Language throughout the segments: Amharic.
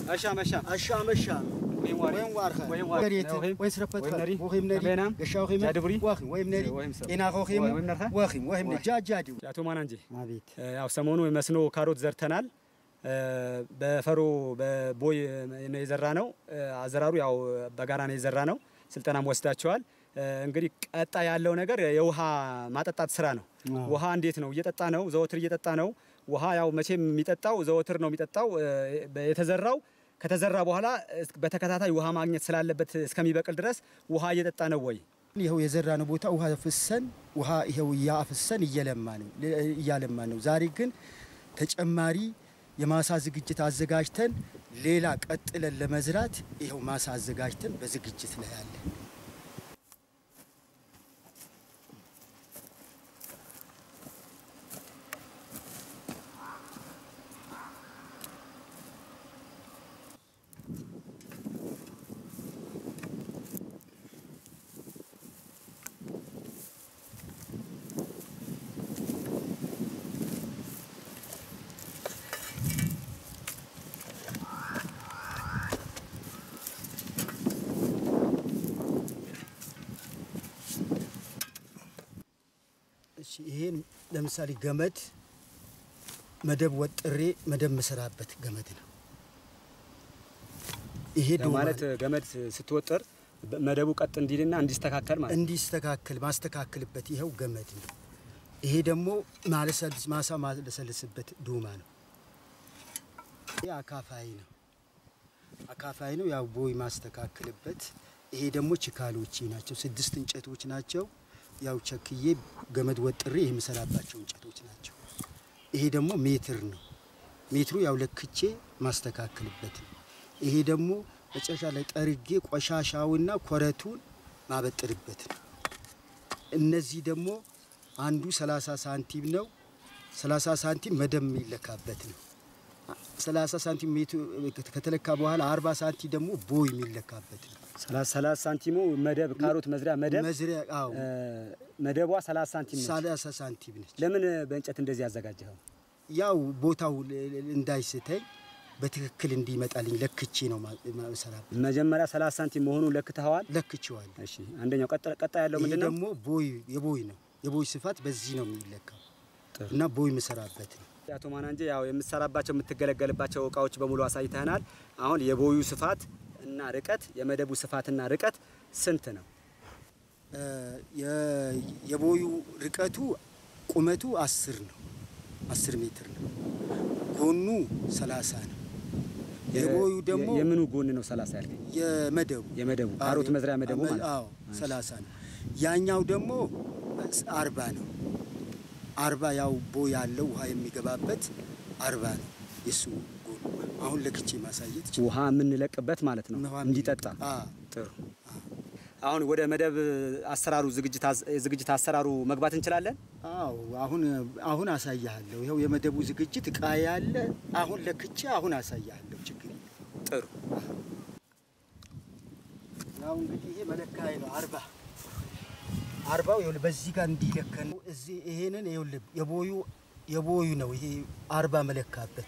أشام أشام أشام الشام وين واري وين وارخا وين واري قريت وين وين سرفت وين نري وخيم نري أبينام قشا وخيم جادبري واخيم وين نري وين سر إنا خوخيم وين نرخا واخيم وين وين. جا جادي አቶ ማናንጂ አቤት ያው ሰሞኑ መስኖ ካሮት ዘርተናል። በፈሮ በቦይ ነው የዘራ ነው። አዘራሩ ያው በጋራ ነው የዘራ ነው። ስልጠናም ወስዳቸዋል። እንግዲህ ቀጣ ያለው ነገር የውሃ ማጠጣት ስራ ነው። አዎ። ውሃ እንዴት ነው? እየጠጣ ነው፣ ዘወትር እየጠጣ ነው። ውሃ ያው መቼም የሚጠጣው ዘወትር ነው የሚጠጣው። የተዘራው ከተዘራ በኋላ በተከታታይ ውሃ ማግኘት ስላለበት እስከሚበቅል ድረስ ውሃ እየጠጣ ነው ወይ? ይኸው የዘራነው ቦታ ውሃ ፍሰን ውሃ ይኸው እያፍሰን እየለማ ነው እያለማ ነው። ዛሬ ግን ተጨማሪ የማሳ ዝግጅት አዘጋጅተን ሌላ ቀጥለን ለመዝራት ይኸው ማሳ አዘጋጅተን በዝግጅት ላይ ያለ እሺ ይሄን ለምሳሌ ገመድ መደብ ወጥሬ መደብ መሰራበት ገመድ ነው። ይሄ ዶማ ማለት ገመድ ስትወጥር መደቡ ቀጥ እንዲልና እንዲስተካከል ማለት ነው። እንዲስተካከል ማስተካከልበት ይኸው ገመድ ነው። ይሄ ደግሞ ማለሰልስ ማሳ ማለሰልስበት ዶማ ነው። ይሄ አካፋይ ነው። አካፋይ ነው ያው ቦይ ማስተካከልበት። ይሄ ደግሞ ችካሎቼ ናቸው። ስድስት እንጨቶች ናቸው። ያው ቸክዬ ገመድ ወጥሬ ይህ የምሰራባቸው እንጨቶች ናቸው። ይሄ ደግሞ ሜትር ነው። ሜትሩ ያው ለክቼ ማስተካከልበት ነው። ይሄ ደግሞ መጨረሻ ላይ ጠርጌ ቆሻሻውና ኮረቱን ማበጥርበት ነው። እነዚህ ደግሞ አንዱ 30 ሳንቲም ነው። 30 ሳንቲም መደብ የሚለካበት ነው። 30 ሳንቲም ሜትሩ ከተለካ በኋላ 40 ሳንቲም ደግሞ ቦይ የሚለካበት ነው። ሰላሳ ሳንቲሙ መደብ ካሮት መዝሪያ መደብ መዝሪያ አዎ እ፣ መደቧ 30 ሳንቲም ነች። 30 ሳንቲም ነች። ለምን በእንጨት እንደዚህ ያዘጋጀኸው? ያው ቦታው ል- ል- እንዳይስተኝ በትክክል እንዲመጣልኝ ለክቼ ነው ማ- ማሰራበት። መጀመሪያ 30 ሳንቲም መሆኑን ለክተኸዋል። ለክቼዋለሁ። እሺ፣ አንደኛው ቀጣ ቀጣ ያለው ይሄ ምንድን ነው? ደግሞ ቦይ የቦይ ነው። የቦይ ስፋት በዚህ ነው የሚለካው ጥሩ። እና ቦይ የምሰራበት ነው። አቶ ማናንጄ ያው የምትሰራባቸው የምትገለገልባቸው እቃዎች በሙሉ አሳይተናል። አሁን የቦዩ ስፋት እና ርቀት የመደቡ ስፋትና ርቀት ስንት ነው? እ፣ የ- የቦዩ ርቀቱ ቁመቱ አስር ነው። አስር ሜትር ነው። ጎኑ ሰላሳ ነው። የቦዩ ደግሞ የ- የምኑ ጎን ነው 30 ያልከኝ? የመደቡ የመደቡ ካሮት መዝሪያ መደቡ ማለት ነው። አዎ ሰላሳ ነው። ያኛው ደግሞ አርባ ነው። አርባ ያው ቦይ ያለው ውሃ የሚገባበት አርባ ነው የሱ ጎኑ። አሁን ለክቼ ማሳየት ይችላል። ውሃ የምንለቅበት ማለት ነው ውሃ እንዲጠጣ። አዎ ጥሩ። አሁን ወደ መደብ አሰራሩ ዝግጅት አዝ- የዝግጅት አሰራሩ መግባት እንችላለን። አዎ አሁን አሁን አሳያለሁ። ይኸው የመደቡ ዝግጅት እቃ ያለ አሁን ለክቼ አሁን አሳያለሁ። ችግር የለም። ጥሩ። ያው እንግዲህ ይሄ መለካዬ ነው። አርባ አርባው ይኸውልህ በዚህ ጋር እንዲለከን ነው። እዚህ ይሄንን ይኸውልህ የቦዩ የቦዩ ነው ይሄ አርባ መለካበት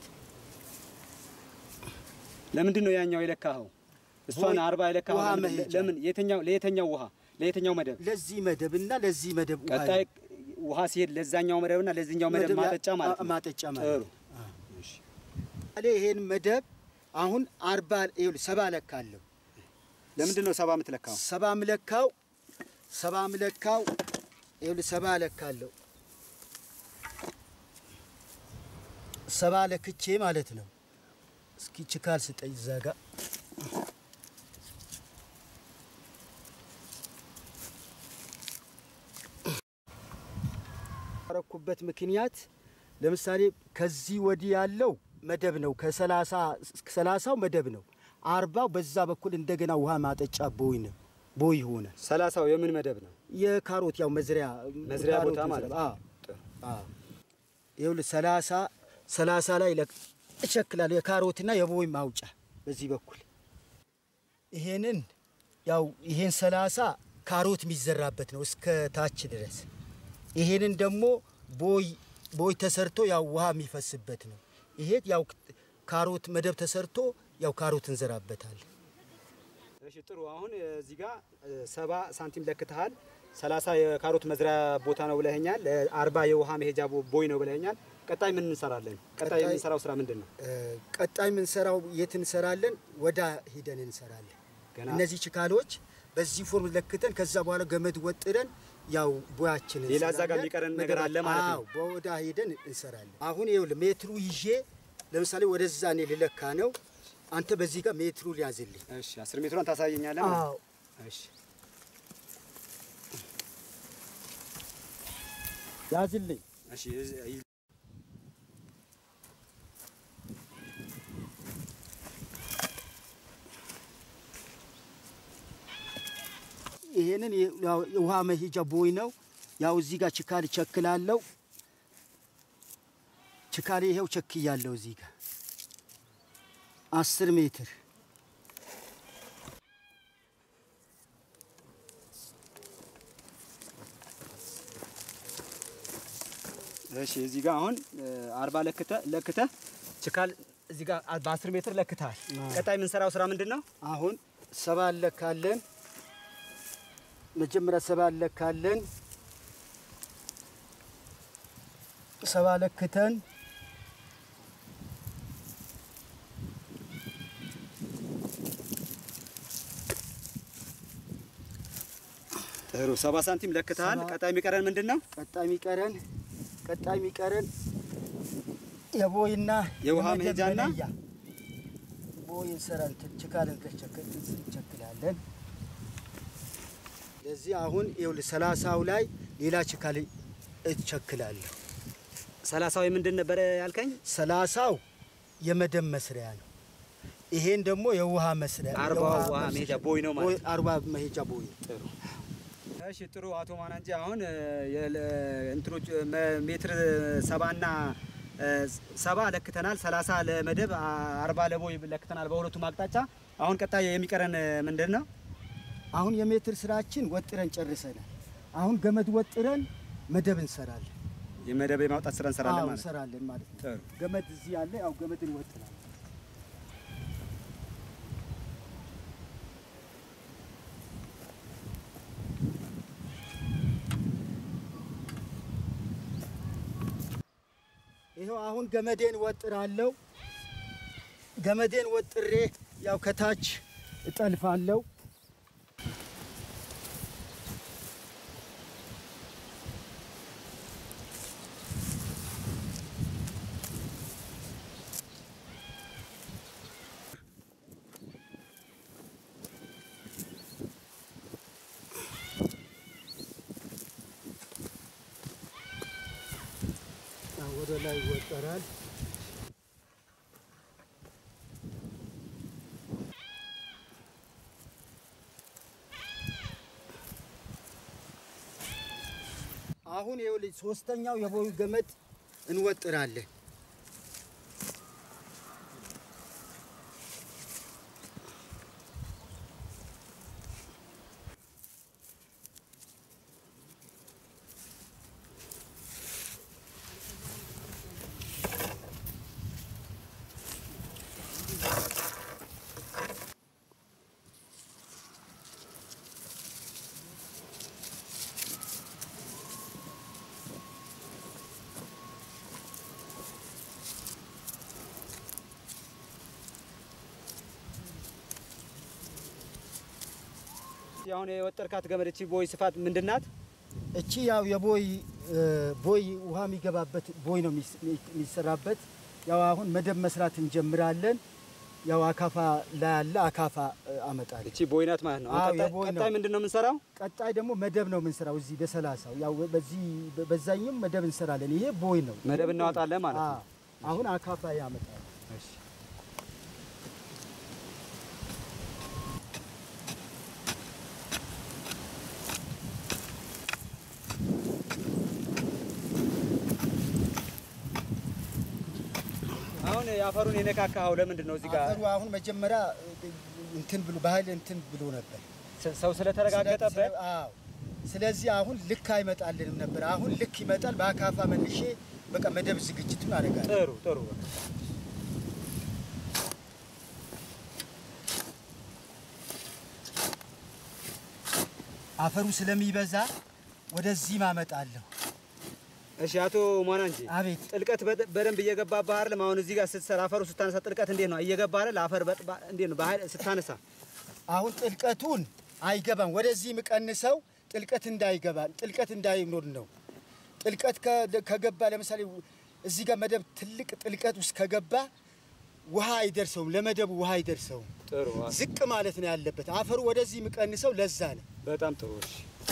ለምንድን ነው ያኛው የለካኸው? እሷን ቦይ- አርባ የለካኸው ውሃ ለምን- መሄጃ። ለምን? የትኛው ለየትኛው ውሃ ለየትኛው መደብ? ለዚህ መደብ እና ለዚህ መደብ ውሃ ቀጣይ ውሃ ሲሄድ ለዛኛው መደብና ለዚህኛው መደብ መደብ ያ- ማጠጫ ማለት ነው። ማጠጫ ማለት ጥሩ። ነው። አለ ይሄን መደብ አሁን አርባ ይኸውልህ ሰባ ለካለሁ። ለምንድን ነው ሰባ የምትለካው? ሰባ ምለካው ሰባ ምለካው ይኸውልህ ሰባ ለካለሁ። ሰባ ለክቼ ማለት ነው። እስኪ ችካል ስጠኝ እዛ ጋ ያረኩበት ምክንያት ለምሳሌ ከዚህ ወዲህ ያለው መደብ ነው። ከሰላሳ ሰላሳው መደብ ነው። አርባው በዛ በኩል እንደገና ውሃ ማጠጫ ቦይ ነው ቦይ ሆነ። ሰላሳው የምን መደብ ነው? የካሮት ያው መዝሪያ መዝሪያ ካሮት ቦታ ማለት ነው። አዎ አዎ። ይኸውልህ ሰላሳ ሰላሳ ላይ ለቅ- እቸክላለሁ የካሮትና የቦይ ማውጫ በዚህ በኩል ይሄንን ያው ይሄን ሰላሳ ካሮት የሚዘራበት ነው እስከ ታች ድረስ። ይሄንን ደግሞ ቦይ ቦይ ተሰርቶ ያው ውሃ የሚፈስበት ነው። ይሄ ያው ካሮት መደብ ተሰርቶ ያው ካሮት እንዘራበታለን። እሺ ጥሩ። አሁን እዚህ ጋር ሰባ ሳንቲም ለክተሃል። ሰላሳ የካሮት መዝሪያ ቦታ ነው ብለኸኛል። አርባ የውሃ መሄጃ ቦ- ቦይ ነው ብለኸኛል። ቀጣይ ምን እንሰራለን? ቀጣይ ቀጣይ- የምንሰራው ስራ ምንድን ነው? እ፣ ቀጣይ የምንሰራው የት እንሰራለን? ወዳ ሂደን እንሰራለን። ገና እነዚህ ችካሎች በዚህ ፎርም ለክተን ከዛ በኋላ ገመድ ወጥረን ያው ቦያችንን ሌላ እዛ ጋር እንሰራለን። የሚቀረን ነገር አለ ማለት ነው? አዎ፣ በወዳ ሂደን እንሰራለን። አሁን ይኸውልህ ሜትሩ ይዤ ለምሳሌ ወደዛ እኔ ልለካ ነው። አንተ በዚህ ጋር ሜትሩ ሊያዝልኝ። እሺ፣ አስር ሜትሯን ታሳየኛለህ ማለት ነው? አዎ እሺ ያዝልኝ። እሺ እዚህ- ይህ- ይሄንን የ- ያው የውሃ መሄጃ ቦይ ነው። ያው እዚህ ጋር ችካል ቸክላለው። ችካሌ ይሄው ቸክያለው እዚህ ጋር አስር ሜትር እሺ እዚህ ጋር አሁን አርባ ለክተ ለክተ ችካል እዚህ ጋር በአስር ሜትር ለክተሃል። አዎ። ቀጣይ የምንሰራው ስራ ምንድን ነው? አሁን ሰባ እንለካለን። መጀመሪያ ሰባ እንለካለን። ሰባ ለክተን ጥሩ ሰባ ሳንቲም ለክተሃል። ሰባ- ቀጣይ የሚቀረን ምንድን ነው? ቀጣይ የሚቀረን ቀጣይ የሚቀረን የቦይና የውሃ የመደብ መሄጃና መለያ ቦይ እንሰራን ችካልን እንቸክላለን። ለዚህ አሁን ይኸውልህ ሰላሳው ላይ ሌላ ችካል እቸክላለሁ። ሰላሳዊ ምንድን ነበረ ያልከኝ? ሰላሳው የመደብ መስሪያ ነው። ይሄን ደግሞ የውሃ መስሪያ አርባው የውሃ ውሃ መስሪያ- መሄጃ ቦይ ነው ማለት ቦይ- አርባ መሄጃ ቦይ ጥሩ እሺ ጥሩ አቶ ማናንጂ አሁን እ፣ የለ- እንትኖች እ፣ መ- ሜትር ሰባና እ፣ ሰባ ለክተናል ሰላሳ ለመደብ አ- አርባ ለቦይ ለክተናል በሁለቱም አቅጣጫ አሁን ቀጣይ የሚቀረን እ፣ ምንድን ነው አሁን የሜትር ስራችን ወጥረን ጨርሰናል። አሁን ገመድ ወጥረን መደብ እንሰራለን። የመደብ የማውጣት ስራ እንሰራለን አዎ፣ ማለት ነው እንሰራለን ማለት ነው። ጥሩ ገመድ እዚህ ያለ ያው ገመድን ወጥናል። ይኸው አሁን ገመዴን ወጥራለሁ። ገመዴን ወጥሬ ያው ከታች እጠልፋለሁ። ያው ወደ ላይ ይወጠራል። አሁን ይኸውልህ ሶስተኛው የቦዩ ገመድ እንወጥራለን። አሁን የወጠርካት ገመድ እቺ ቦይ ስፋት ምንድን ናት እቺ ያው የቦይ እ፣ ቦይ ውሃ የሚገባበት ቦይ ነው የሚስ- የሚሰራበት። ያው አሁን መደብ መስራት እንጀምራለን። ያው አካፋ ላይ ያለ አካፋ እ፣ አመጣለሁ። እቺ ቦይ ናት ማለት ነው አሁን አዎ፣ ቀጣይ- የቦይ ነው። ቀጣይ ምንድን ነው የምንሰራው ቀጣይ ደግሞ መደብ ነው የምንሰራው። እዚህ በሰላሳው ያው በዚህ በዛኝም መደብ እንሰራለን። ይሄ ቦይ ነው። መደብ እናወጣለን ማለት ነው አዎ። አሁን አካፋ ያመጣል። እሺ አሁን የአፈሩን የነካካኸው ለምንድን ነው? እዚህ ጋር አፈሩ አሁን መጀመሪያ እ፣ እንትን ብሎ ባህል እንትን ብሎ ነበር ስ- ሰው ስለተረጋገጠበት አዎ። ስለዚህ አሁን ልክ አይመጣልንም ነበር። አሁን ልክ ይመጣል። በአካፋ መልሼ በቃ መደብ ዝግጅቱን አደርጋለሁ። ጥሩ ጥሩ አፈሩ ስለሚበዛ ወደዚህ ማመጣለሁ። እሺ አቶ ሟና እንጂ አቤት ጥልቀት በደ- በደንብ እየገባ ባህር አሁን እዚህ ጋር ስትሰራ አፈሩ ስታነሳ ጥልቀት እንዴት ነው እየገባ አይደል? አፈር በጥባ እንዴት ነው በኃይል ስታነሳ አሁን ጥልቀቱን አይገባም። ወደዚህ የምቀንሰው ጥልቀት እንዳይገባ ጥልቀት እንዳይኖር ነው። ጥልቀት ከ- ከገባ ለምሳሌ እዚህ ጋር መደብ ትልቅ ጥልቀት ውስጥ ከገባ ውሃ አይደርሰውም፣ ለመደቡ ውሃ አይደርሰውም። ጥሩ ዝቅ ማለት ነው ያለበት። አፈሩ ወደዚህ የምቀንሰው ለዛ ነው። በጣም ጥሩ እሺ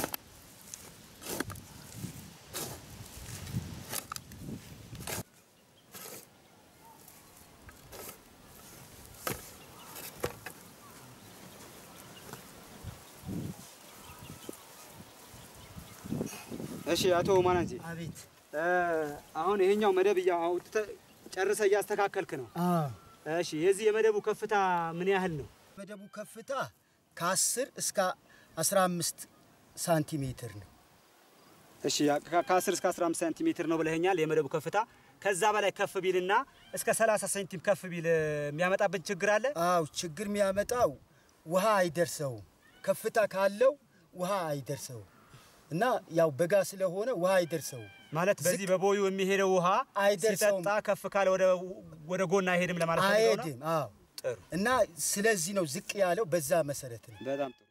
እሺ አቶ ማናንጂ አቤት አሁን ይሄኛው መደብ እያ አውጥተህ ጨርሰህ እያስተካከልክ ነው። እሺ የዚህ የመደቡ ከፍታ ምን ያህል ነው? መደቡ ከፍታ ከ10 እስከ 15 ሳንቲሜትር ነው። እሺ ከ- ከ10 እስከ 15 ሴንቲሜትር ነው ብለኸኛል የመደቡ ከፍታ። ከዛ በላይ ከፍ ቢልና እስከ 30 ሴንቲም ከፍ ቢል እ፣ የሚያመጣብን ችግር አለ? አው ችግር የሚያመጣው ውሃ አይደርሰውም። ከፍታ ካለው ውሃ አይደርሰውም እና ያው በጋ ስለሆነ ውሃ አይደርሰውም። ማለት በዚህ በቦዩ የሚሄደው ውሃ አይደርሰውም። ሲጠጣ ከፍ ካለ ወደ ወደ ጎን አይሄድም ለማለት ፈልገው ነው? አይሄድም። አዎ ጥሩ እና ስለዚህ ነው ዝቅ ያለው በዛ መሰረት ነው። በጣም ጥሩ።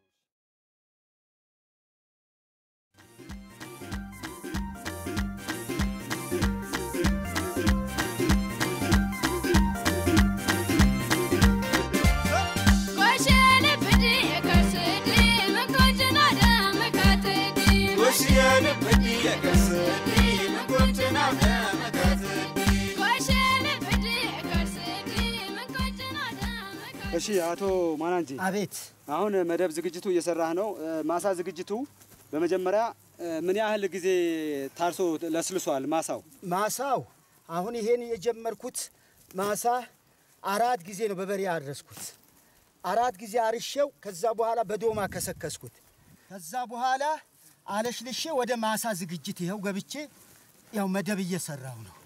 እሺ አቶ ማናንጂ አቤት አሁን መደብ ዝግጅቱ እየሰራህ ነው። እ፣ ማሳ ዝግጅቱ በመጀመሪያ እ፣ ምን ያህል ጊዜ ታርሶ ለስልሷል ማሳው? ማሳው አሁን ይሄን የጀመርኩት ማሳ አራት ጊዜ ነው በበሬ ያረስኩት። አራት ጊዜ አርሼው ከዛ በኋላ በዶማ ከሰከስኩት። ከዛ በኋላ አለሽልሼ ወደ ማሳ ዝግጅት ይኸው ገብቼ ያው መደብ እየሰራው ነው።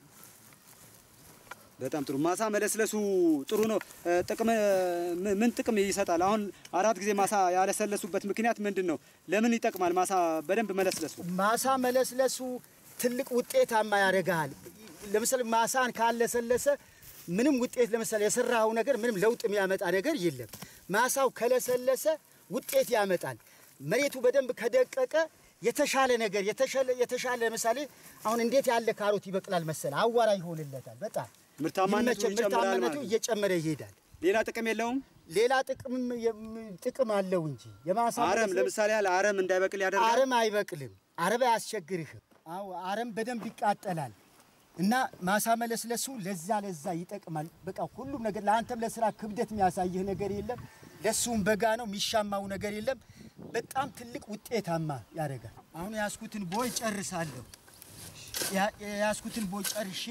በጣም ጥሩ። ማሳ መለስለሱ ጥሩ ነው። እ፣ ጥቅም እ፣ ምን- ምን ጥቅም ይሰጣል? አሁን አራት ጊዜ ማሳ ያለሰለሱበት ምክንያት ምንድን ነው? ለምን ይጠቅማል ማሳ በደንብ መለስለሱ? ማሳ መለስለሱ ትልቅ ውጤታማ ያደርግሃል። ለምሳሌ ማሳን ካለሰለሰ ምንም ውጤት ለምሳሌ የሰራው ነገር ምንም ለውጥ የሚያመጣ ነገር የለም። ማሳው ከለሰለሰ ውጤት ያመጣል። መሬቱ በደንብ ከደቀቀ የተሻለ ነገር የተሻለ የተሻለ ለምሳሌ አሁን እንዴት ያለ ካሮት ይበቅላል መሰለ አዋራ ይሆንለታል። በጣም ምርታማነቱ ይመቸ- ይጨምራል ምርታማነቱ ማለት ነው። እየጨመረ ይሄዳል። ሌላ ጥቅም የለውም። ሌላ ጥቅምም የም- ጥቅም አለው እንጂ የማሳ አረም መለስለስ- ለምሳሌ ያህል አረም እንዳይበቅል ያደርጋል። አረም አይበቅልም። አረም አያስቸግርህም። አዎ አረም በደንብ ይቃጠላል እና ማሳ መለስለሱ ለዛ ለዛ ይጠቅማል። በቃ ሁሉም ነገር ለአንተም ለስራ ክብደት የሚያሳይህ ነገር የለም። ለሱም በጋ ነው የሚሻማው ነገር የለም። በጣም ትልቅ ውጤታማ ያደርጋል። አሁን የያዝኩትን ቦይ ጨርሳለሁ። ያ- የያዝኩትን ቦይ ጨርሼ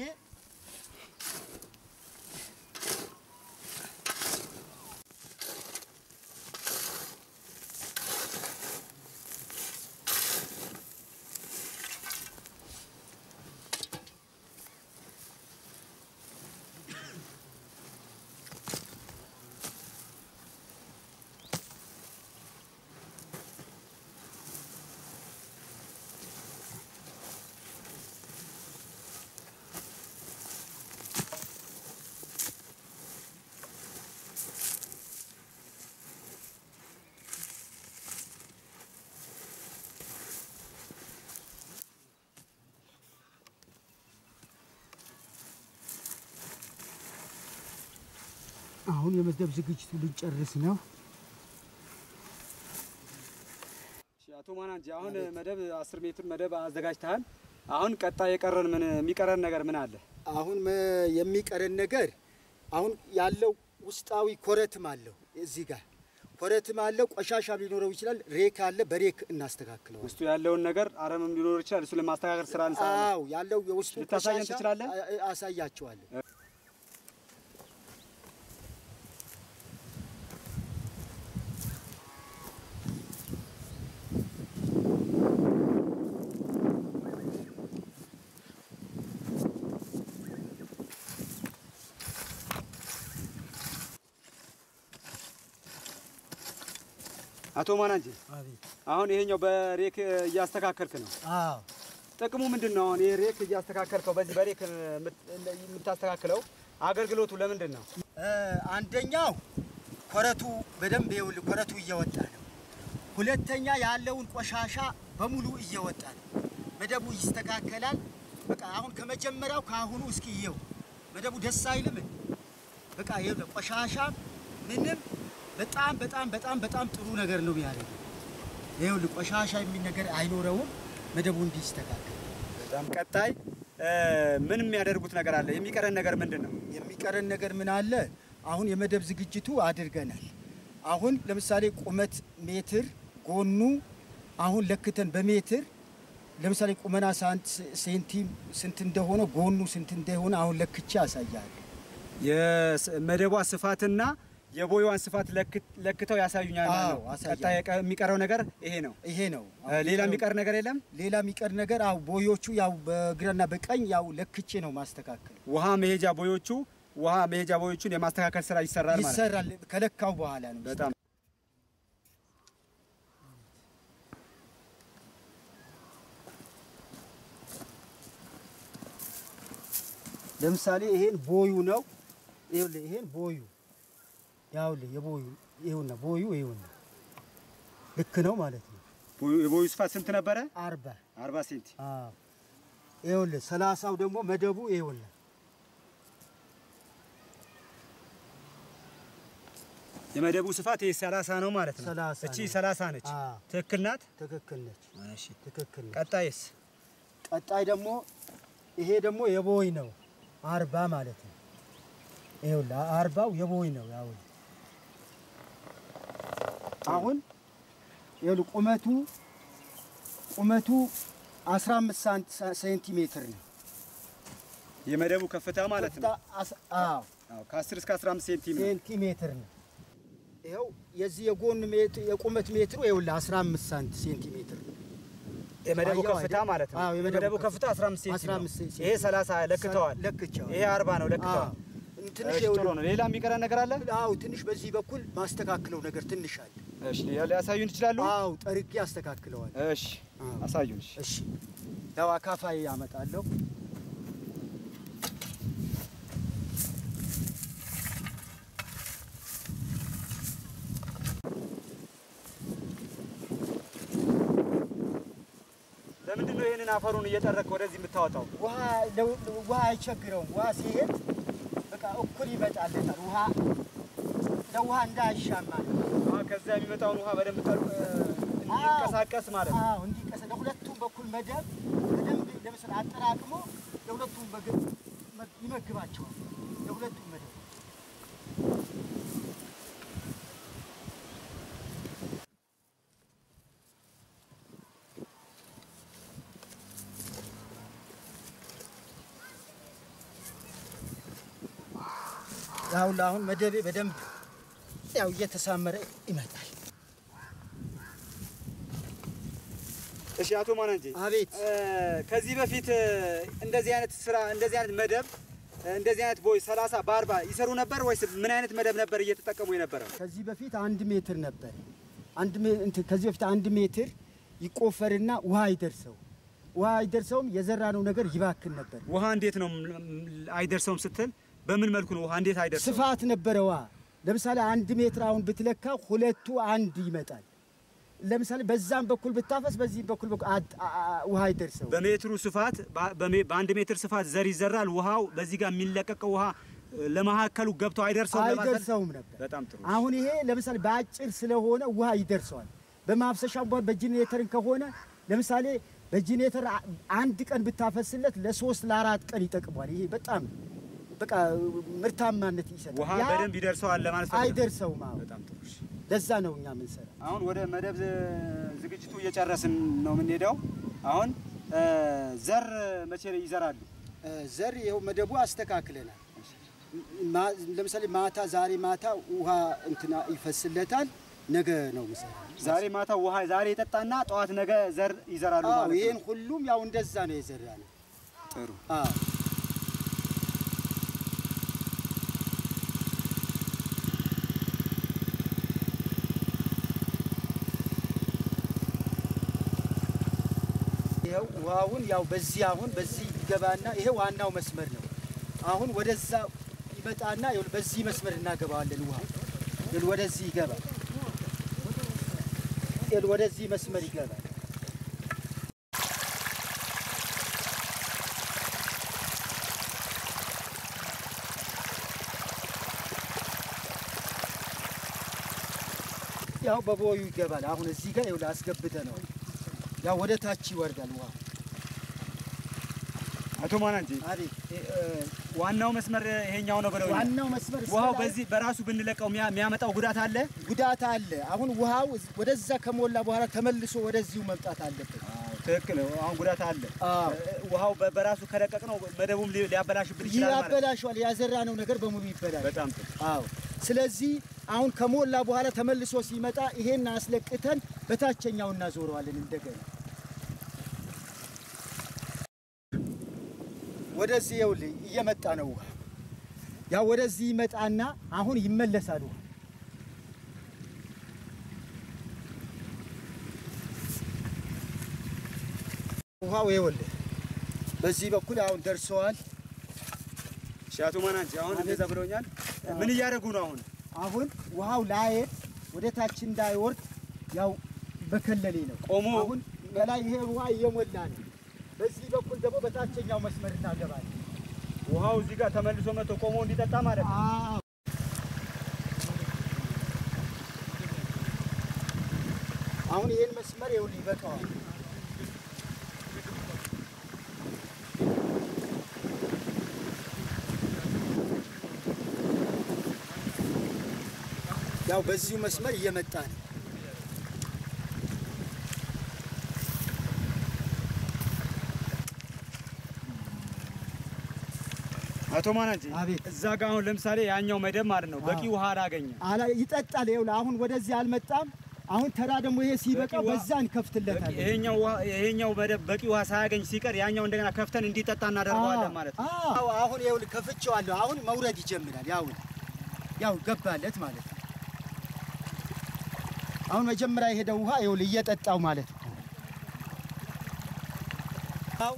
አሁን የመደብ ዝግጅቱ ልንጨርስ ነው። እሺ፣ አቶ ማናንጂ አሁን መደብ 10 ሜትር መደብ አዘጋጅተሃል። አሁን ቀጣይ የቀረን ምን የሚቀረን ነገር ምን አለ? አሁን መ- የሚቀረን ነገር አሁን ያለው ውስጣዊ ኮረትም አለው። እዚህ ጋር ኮረትም አለው። ቆሻሻ ሊኖረው ይችላል። ሬክ አለ። በሬክ እናስተካክለዋል። ውስጡ ያለውን ነገር አረምም ሊኖር ይችላል። እሱ ለማስተካከል ስራ እንሰራለን። አዎ ያለው የውስጡ ልታሳየን ቆሻሻ ትችላለህ? አ- አ- አሳያቸዋለሁ። አቶ ማናንጅ አቤት። አሁን ይሄኛው በሬክ እያስተካከልክ ነው። አዎ ጥቅሙ ምንድን ነው? አሁን ይሄ ሬክ እያስተካከልከው በዚህ በሬክ የምታስተካክለው አገልግሎቱ ለምንድን ነው? እ፣ አንደኛው ኮረቱ በደንብ ይኸውልህ ኮረቱ እየወጣ ነው። ሁለተኛ ያለውን ቆሻሻ በሙሉ እየወጣ ነው። መደቡ ይስተካከላል። በቃ አሁን ከመጀመሪያው ከአሁኑ እስኪ ይኸው መደቡ ደስ አይልም? በቃ ይኸውልህ ቆሻሻ ምንም በጣም በጣም በጣም በጣም ጥሩ ነገር ነው የሚያደርገው። ይኸውልህ ቆሻሻ የሚል ነገር አይኖረውም። መደቡ እንዲስተካከል በጣም ቀጣይ ምን የሚያደርጉት ነገር አለ? የሚቀረን ነገር ምንድን ነው? የሚቀረን ነገር ምን አለ? አሁን የመደብ ዝግጅቱ አድርገናል። አሁን ለምሳሌ ቁመት ሜትር ጎኑ አሁን ለክተን በሜትር ለምሳሌ ቁመና ሳንት ሴንቲም ስንት እንደሆነ ጎኑ ስንት እንደሆነ አሁን ለክቼ ያሳያል። የመደቧ ስፋትና የቦይዋን ስፋት ለክ- ለክተው ያሳዩኛል ማለት ነው። አዎ፣ አሳያለሁ። ቀጣይ የቀ- የሚቀረው ነገር ይሄ ነው። ይሄ ነው። እ፣ ሌላ የሚቀር ነገር የለም። ሌላ የሚቀር ነገር አው ቦዮቹ ያው በግራና በቀኝ ያው ለክቼ ነው ማስተካከል ውሃ መሄጃ ቦዮቹ ውሃ መሄጃ ቦዮቹን የማስተካከል ስራ ይሰራል ማለት ነው። ይሰራል። ከለካው በኋላ ነው። በጣም ለምሳሌ ይሄን ቦዩ ነው። ይኸውልህ ይሄን ቦዩ ያውልህ የቦዩ ይኸውና ቦዩ ይኸውና ልክ ነው ማለት ነው። ቦዩ- የቦዩ ስፋት ስንት ነበረ? አርባ 40 ሴንቲ። አዎ ይኸውልህ ሰላሳው ደግሞ መደቡ ይኸውልህ የመደቡ ስፋት ይሄ 30 ነው ማለት ነው። 30 እቺ ነው። 30 ነች። አዎ ትክክል ናት። ትክክል ነች። እሺ። ትክክል ነች። ቀጣይስ? ቀጣይ ደግሞ ይሄ ደግሞ የቦይ ነው አርባ ማለት ነው። ይኸውልህ አርባው የቦይ ነው። ያው አሁን ይኸውልህ ቁመቱ ቁመቱ 15 ሳንት- ሴንቲሜትር ነው። የመደቡ ከፍታ ማለት ነው። አስ- አዎ አዎ ከ10 እስከ 15 ሴንቲ ነው። ሴንቲሜትር ነው። ይኸው የዚህ የጎን ሜትር የቁመት ሜትሩ ይኸውልህ 15 ሳንት ሴንቲሜትር ነው። የመደቡ አየው ከፍታ አይደል? ማለት ነው። አዎ፣ የመደቡ ከፍታ 15 ሴንቲ ነው። 15 ሴንቲ ይሄ 30 ለክተዋል። ለክቼዋል። ይሄ 40 ነው ለክተዋል። አዎ። ትንሽ እሺ፣ ጥሩ ይኸውልህ ነው። ሌላ የሚቀረን ነገር አለ? አዎ ትንሽ በዚህ በኩል ማስተካክለው ነገር ትንሽ አለ። እሺ፣ ሊያሳዩን ይችላሉ? አዎ ጠርጌ አስተካክለዋል። እሺ፣ አዎ። አሳዩን። እሺ። እሺ ያው አካፋይ ያመጣለሁ። ለምንድን ነው ይሄንን አፈሩን እየጠረክ ወደዚህ የምታወጣው? ውሃ ለው- ውሃ አይቸግረውም። ውሃ ሲሄድ በቃ እኩል ይመጣለታል። ውሃ ለውሃ እንዳይሻማ ነው። አዎ፣ ከዛ የሚመጣውን ውሃ በደንብ ጠሩ እንዲንቀሳቀስ ማለት ነው። አዎ እንዲቀስ ለሁለቱም በኩል መደብ በደንብ ለምሳሌ አጠራቅሞ ለሁለቱም ምግብ መ- ይመግባቸዋል። ለሁለቱም መደብ ያው ለአሁን መደቤ በደንብ ያው እየተሳመረ ይመጣል። እሺ፣ አቶ ማናንጂ አቤት እ፣ ከዚህ በፊት እ፣ እንደዚህ አይነት ስራ እንደዚህ አይነት መደብ እ፣ እንደዚህ አይነት ቦይ 30 በ40 ይሰሩ ነበር ወይስ ምን አይነት መደብ ነበር እየተጠቀሙ የነበረው? ከዚህ በፊት አንድ ሜትር ነበር። አንድ ሜ- እንትን ከዚህ በፊት አንድ ሜትር ይቆፈርና ውሃ አይደርሰው ውሃ አይደርሰውም። የዘራነው ነገር ይባክን ነበር። ውሃ እንዴት ነው ም- ም- አይደርሰውም ስትል በምን መልኩ ነው ውሃ እንዴት አይደርሰውም? ስፋት ነበረ ውሃ። ለምሳሌ አንድ ሜትር አሁን ብትለካ ሁለቱ አንድ ይመጣል። ለምሳሌ በዛም በኩል ብታፈስ በዚህ በኩል በኩል አድ- አ- አ- ውሃ አይደርሰው። በሜትሩ ስፋት በ- በሜ- በአንድ ሜትር ስፋት ዘር ይዘራል። ውሃው በዚህ ጋር የሚለቀቀው ውሃ እ፣ ለመሀከሉ ገብቶ አይደርሰውም ለማለት ነው? አይደርሰውም ነበር። በጣም ጥሩ። አሁን ይሄ ለምሳሌ በአጭር ስለሆነ ውሃ ይደርሰዋል። በማፍሰሻም ቢሆን በጂኔተርን ከሆነ ለምሳሌ በጂኔተር አ- አንድ ቀን ብታፈስለት ለሶስት ለአራት ቀን ይጠቅሟል። ይሄ በጣም በቃ ምርታማነት ይሰጣል። ውሃ ያ በደንብ ይደርሰዋል ለማለት ፈልገህ ነው? አይደርሰውም። አሁን በጣም ጥሩ። እሺ። ለዛ ነው እኛ ምንሰራ። አሁን ወደ መደብ ዝ- ዝግጅቱ እየጨረስን ነው የምንሄደው። አሁን እ፣ ዘር መቼ ይዘራሉ? ዘር ይኸው መደቡ አስተካክለናል። ማ- ለምሳሌ ማታ ዛሬ ማታ ውሃ እንትና ይፈስለታል። ነገ ነው ምሰራ። ዛሬ ማታ ውሃ ዛሬ የጠጣና ጠዋት ነገ ዘር ይዘራሉ አዎ ማለት ይሄን ነው። ሁሉም ያው እንደዛ ነው የዘራ ነው። ጥሩ። አዎ ይኸው ውሃውን ያው በዚህ አሁን በዚህ ይገባና ይሄ ዋናው መስመር ነው። አሁን ወደዛ ይመጣና ይኸውልህ በዚህ መስመር እናገባዋለን። ውሃ ይኸውልህ ወደዚህ ይገባል። ይኸውልህ ወደዚህ መስመር ይገባል። ያው በቦዩ ይገባል። አሁን እዚህ ጋር ይኸውልህ አስገብተ ነው ያው ወደ ታች ይወርዳል ውሃ። አቶ ማናንጂ አቤት ዋናው መስመር ይሄኛው ነው ብለው ዋናው መስመር እስከ ውሃው ላይ በዚህ በራሱ ብንለቀው የሚያ- የሚያመጣው ጉዳት አለ። ጉዳት አለ። አሁን ውሃው እዝ- ወደዛ ከሞላ በኋላ ተመልሶ ወደዚሁ መምጣት አለበት። ትክክል። አሁን ጉዳት አለ። አዎ ውሃው በ- በራሱ ከለቀቅ ነው መደቡም ሊ- ሊያበላሽብን ይችላል ማለት ነው። ያበላሸዋል። ያዘራነው ነገር በሙሉ ይበላል። በጣም ጥሩ። አዎ ስለዚህ አሁን ከሞላ በኋላ ተመልሶ ሲመጣ ይሄን አስለቅተን በታችኛው እናዞረዋለን እንደገና ወደዚህ ይኸውልህ እየመጣ ነው ውሃ ያው ወደዚህ ይመጣና አሁን ይመለሳል ውሃ ውሃው ይኸውልህ በዚህ በኩል አሁን ደርሰዋል እሺ አቶ ማናንጂ አሁን እንደዛ ብለውኛል። ምን እያደረጉ ነው አሁን? አሁን ውሃው ላየት ወደ ታች እንዳይወርድ ያው በከለሌ ነው ቆሞ አሁን በላይ ይሄ ውሃ እየሞላ ነው። በዚህ በኩል ደግሞ በታችኛው መስመር እናገባለን። ውሃው እዚህ ጋር ተመልሶ መጥቶ ቆሞ እንዲጠጣ ማለት ነው። አዎ። አሁን ይሄን መስመር ይኸውልህ ይበቃዋል። ያው በዚሁ መስመር እየመጣ ነው። አቶ ማናንጂ አቤት። እዛ ጋር አሁን ለምሳሌ ያኛው መደብ ማለት ነው በቂ አዎ። ውሃ አላገኘም። አላ ይጠጣል። ይኸውልህ አሁን ወደዚህ አልመጣም። አሁን ተራ ደግሞ ይሄ ሲበቃ በቂ ውሃ- በዛ እንከፍትለታለን። ይሄኛው ውሃ ይሄኛው መደብ በቂ ውሃ ሳያገኝ ሲቀር ያኛው እንደገና ከፍተን እንዲጠጣ እናደርገዋለን ማለት ነው። አዎ አሁን ይኸውልህ ከፍቼዋለሁ። አሁን መውረድ ይጀምራል። ያው ያው ገባለት ማለት ነው። አሁን መጀመሪያ የሄደው ውሃ ይኸውልህ እየጠጣው ማለት ነው። አዎ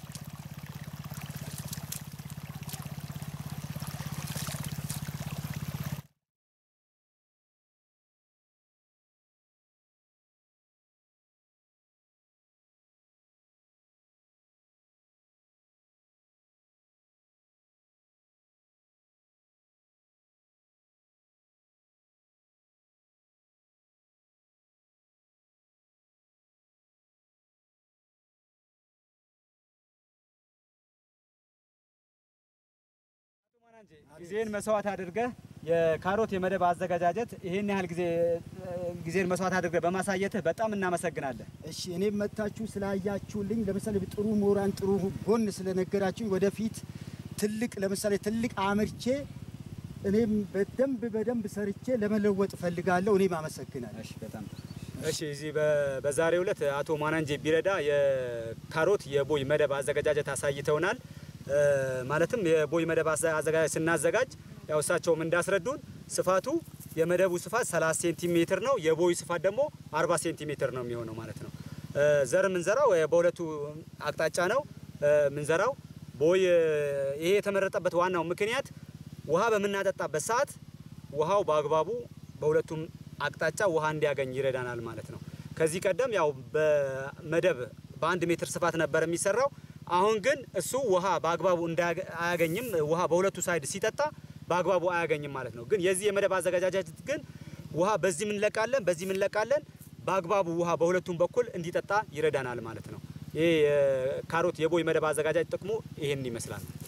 ጊዜን መስዋዕት አድርገህ የካሮት የመደብ አዘገጃጀት ይሄን ያህል ጊዜ ጊዜን መስዋዕት አድርገህ በማሳየትህ በጣም እናመሰግናለን። እሺ እኔም መታችሁ ስላያችሁልኝ ለምሳሌ ጥሩ ምሁራን ጥሩ ጎን ስለነገራችሁኝ ወደፊት ትልቅ ለምሳሌ ትልቅ አምርቼ እኔም በደንብ በደንብ ሰርቼ ለመለወጥ እፈልጋለሁ። እኔም አመሰግናለሁ። እሺ በጣም እሺ። እዚህ በ- በዛሬው ዕለት አቶ ማናንጄ ቢረዳ የካሮት የቦይ መደብ አዘገጃጀት አሳይተውናል። እ፣ ማለትም የቦይ መደብ አዘ- አዘጋጃጀት ስናዘጋጅ ያው እሳቸውም እንዳስረዱን ስፋቱ የመደቡ ስፋት 30 ሴንቲሜትር ነው። የቦዩ ስፋት ደግሞ 40 ሴንቲሜትር ነው የሚሆነው ማለት ነው። እ፣ ዘር ምንዘራው እ፣ በሁለቱ አቅጣጫ ነው እ፣ ምንዘራው። ቦይ እ፣ ይሄ የተመረጠበት ዋናው ምክንያት ውሃ በምናጠጣበት ሰዓት ውሃው በአግባቡ በሁለቱም አቅጣጫ ውሃ እንዲያገኝ ይረዳናል ማለት ነው። ከዚህ ቀደም ያው በመደብ በአንድ ሜትር ስፋት ነበር የሚሰራው። አሁን ግን እሱ ውሃ በአግባቡ እንዳያገ- አያገኝም። ውሃ በሁለቱ ሳይድ ሲጠጣ በአግባቡ አያገኝም ማለት ነው። ግን የዚህ የመደብ አዘገጃጀት ግን ውሃ በዚህ ምንለቃለን፣ በዚህ ምንለቃለን በአግባቡ ውሃ በሁለቱም በኩል እንዲጠጣ ይረዳናል ማለት ነው። ይህ የካሮት የቦይ መደብ አዘጋጃጅ ጥቅሙ ይህን ይመስላል።